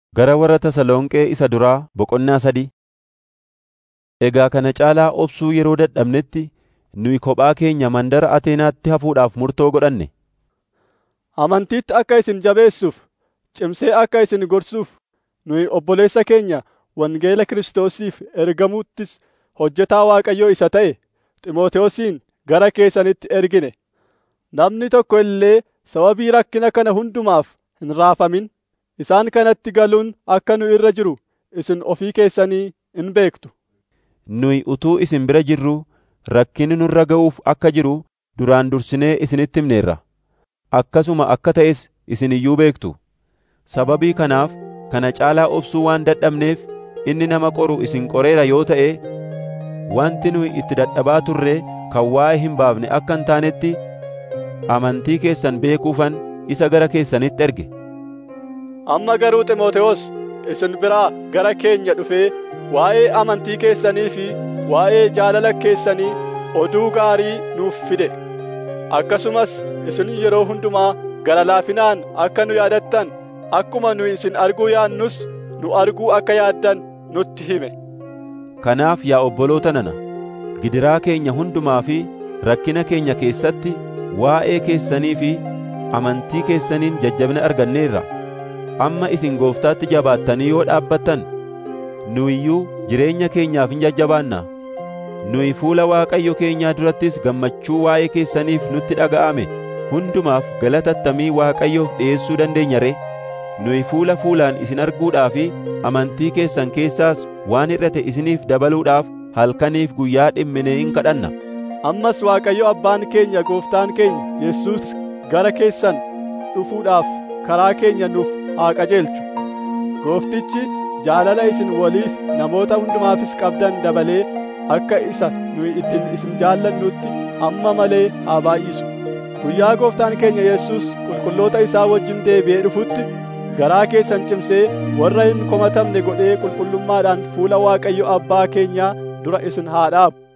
Gara warra Tasalonqee isa duraa boqonnaa sadii. Egaa kana caalaa obsuu yeroo dadhabnetti nuyi kophaa keenya mandara Ateenaatti hafuudhaaf murtoo godhanne. Amantiitti akka isin jabeessuuf, cimsee akka isin gorsuuf, nuyi obboleessa keenya wangeela Kiristoosiif ergamuuttis hojjetaa Waaqayyoo isa ta'e Xiimotewosin gara keessanitti ergine. Namni tokko illee sababii rakkina kana hundumaaf hin raafamin. Isaan kanatti galuun akka nu irra jiru isin ofii keessanii in beektu. Nuyi utuu isin bira jirruu rakkinni nurra ga'uuf akka jiru duraan dursinee isinitti himneerra. Akkasuma akka ta'es isin iyyuu beektu. Sababii kanaaf kana caalaa obsuu waan dadhabneef inni nama qoru isin qoreera yoo ta'e wanti nuyi itti dadhabaa turre kan waa'ee hin baafne akka hin taanetti amantii keessan beekuufan isa gara keessanitti erge. Amma garuu Xiimotewos isin biraa gara keenya dhufee waa'ee amantii keessanii fi waa'ee jaalala keessanii oduu gaarii nuuf fide. Akkasumas isin yeroo hundumaa gara laafinaan akka nu yaadattan akkuma nu isin arguu yaannus nu arguu akka yaaddan nutti hime. Kanaaf yaa obboloota nana, gidiraa keenya hundumaa fi rakkina keenya keessatti waa'ee keessanii fi amantii keessaniin jajjabina arganneerra. Amma isin gooftaatti jabaattanii yoo dhaabbattan, nu iyyuu jireenya keenyaaf hin jajjabaannaa. Nuyi fuula Waaqayyo keenyaa durattis gammachuu waa'ee keessaniif nutti dhaga'ame hundumaaf galatattamii Waaqayyoof dhi'eessuu dandeenya ree? Nuyi fuula fuulaan isin arguudhaa fi amantii keessan keessaas waan hir'ate isiniif dabaluudhaaf halkaniif guyyaa dhimminee hin kadhanna. Ammas Waaqayyo abbaan keenya gooftaan keenya Yesuus gara keessan dhufuudhaaf karaa keenya nuuf haa qajeelchu. Gooftichi jaalala isin waliif namoota hundumaafis qabdan dabalee akka isa nuyi ittiin isin jaallannutti amma malee haa baay'isu. Guyyaa gooftaan keenya Yesuus qulqulloota isaa wajjin deebi'ee dhufutti garaa keessan cimsee warra hin komatamne godhee qulqullummaadhaan fuula Waaqayyo abbaa keenyaa dura isin haa dhaabu.